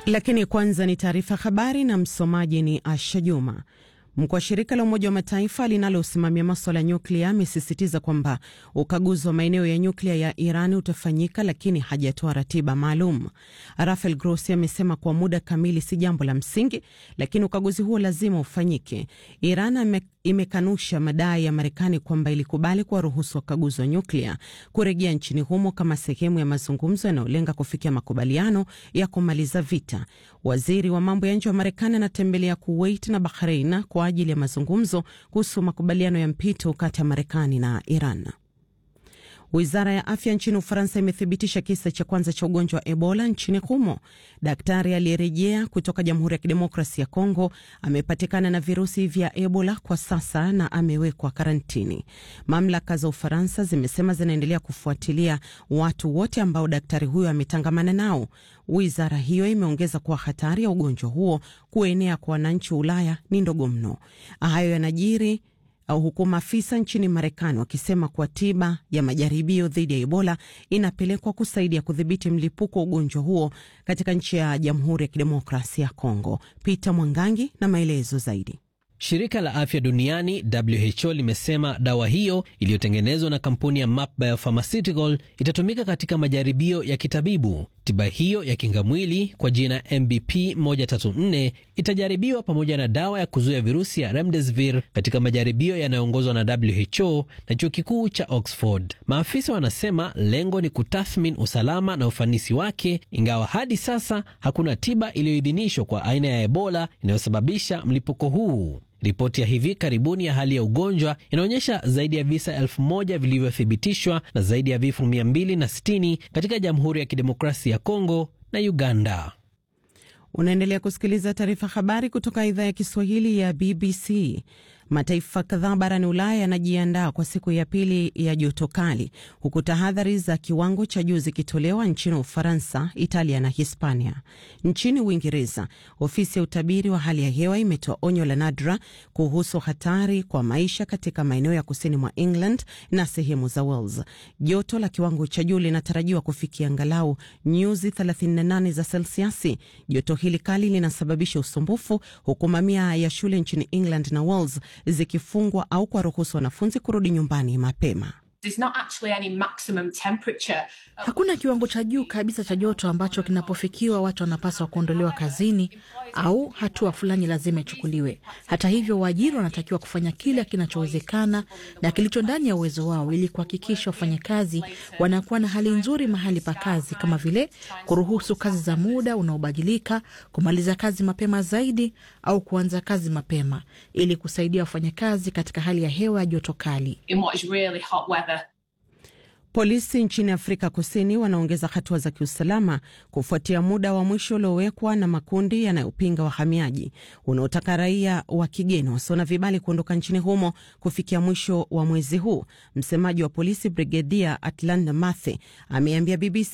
Lakini kwanza ni taarifa habari na msomaji ni Asha Juma. Mkuu wa shirika la Umoja wa Mataifa linalosimamia maswala ya nyuklia amesisitiza kwamba ukaguzi wa maeneo ya nyuklia ya Iran utafanyika, lakini hajatoa ratiba maalum. Rafael Grossi amesema kuwa muda kamili si jambo la msingi, lakini ukaguzi huo lazima ufanyike. Iran imekanusha madai ya Marekani kwamba ilikubali kuwaruhusu wakaguzi wa nyuklia kurejea nchini humo kama sehemu ya mazungumzo yanayolenga kufikia makubaliano ya kumaliza vita. Waziri wa mambo ya nje wa Marekani anatembelea Kuwait na Bahrain kwa ajili ya mazungumzo kuhusu makubaliano ya mpito kati ya Marekani na Iran. Wizara ya afya nchini Ufaransa imethibitisha kisa cha kwanza cha ugonjwa wa Ebola nchini humo. Daktari aliyerejea kutoka Jamhuri ya Kidemokrasi ya Kongo amepatikana na virusi vya Ebola kwa sasa na amewekwa karantini. Mamlaka za Ufaransa zimesema zinaendelea kufuatilia watu wote ambao daktari huyo ametangamana nao. Wizara hiyo imeongeza kuwa hatari ya ugonjwa huo kuenea kwa wananchi wa Ulaya ni ndogo mno. Hayo yanajiri huku maafisa nchini Marekani wakisema kuwa tiba ya majaribio dhidi ya Ebola inapelekwa kusaidia kudhibiti mlipuko wa ugonjwa huo katika nchi ya Jamhuri ya Kidemokrasia ya Kongo. Peter Mwangangi na maelezo zaidi. Shirika la afya duniani WHO limesema dawa hiyo iliyotengenezwa na kampuni ya Map Biopharmaceutical itatumika katika majaribio ya kitabibu. Tiba hiyo ya kingamwili kwa jina MBP 134 itajaribiwa pamoja na dawa ya kuzuia virusi ya Remdesivir katika majaribio yanayoongozwa na WHO na chuo kikuu cha Oxford. Maafisa wanasema lengo ni kutathmini usalama na ufanisi wake, ingawa hadi sasa hakuna tiba iliyoidhinishwa kwa aina ya Ebola inayosababisha mlipuko huu. Ripoti ya hivi karibuni ya hali ya ugonjwa inaonyesha zaidi ya visa elfu moja vilivyothibitishwa na zaidi ya vifo 260 katika Jamhuri ya Kidemokrasia ya Kongo na Uganda. Unaendelea kusikiliza taarifa habari kutoka idhaa ya Kiswahili ya BBC. Mataifa kadhaa barani Ulaya yanajiandaa kwa siku ya pili ya joto kali, huku tahadhari za kiwango cha juu zikitolewa nchini Ufaransa, Italia na Hispania. Nchini Uingereza, ofisi ya utabiri wa hali ya hewa imetoa onyo la nadra kuhusu hatari kwa maisha katika maeneo ya kusini mwa England na sehemu za Wales. Joto la kiwango cha juu linatarajiwa kufikia angalau nyuzi 38 za selsiasi. Joto hili kali linasababisha usumbufu, huku mamia ya shule nchini England na Wales zikifungwa au kuwaruhusu wanafunzi kurudi nyumbani mapema. Hakuna kiwango cha juu kabisa cha joto ambacho kinapofikiwa watu wanapaswa kuondolewa kazini au hatua fulani lazima ichukuliwe. Hata hivyo, waajiri wanatakiwa kufanya kila kinachowezekana na kilicho ndani ya uwezo wao ili kuhakikisha wafanyakazi wanakuwa na hali nzuri mahali pa kazi, kama vile kuruhusu kazi za muda unaobadilika, kumaliza kazi mapema zaidi au kuanza kazi mapema ili kusaidia wafanyakazi katika hali ya hewa ya joto kali. Polisi nchini Afrika Kusini wanaongeza hatua za kiusalama kufuatia muda wa mwisho uliowekwa na makundi yanayopinga wahamiaji unaotaka raia wa kigeni wasio na vibali kuondoka nchini humo kufikia mwisho wa mwezi huu. Msemaji wa polisi Brigedia Atlanta Mathe ameambia BBC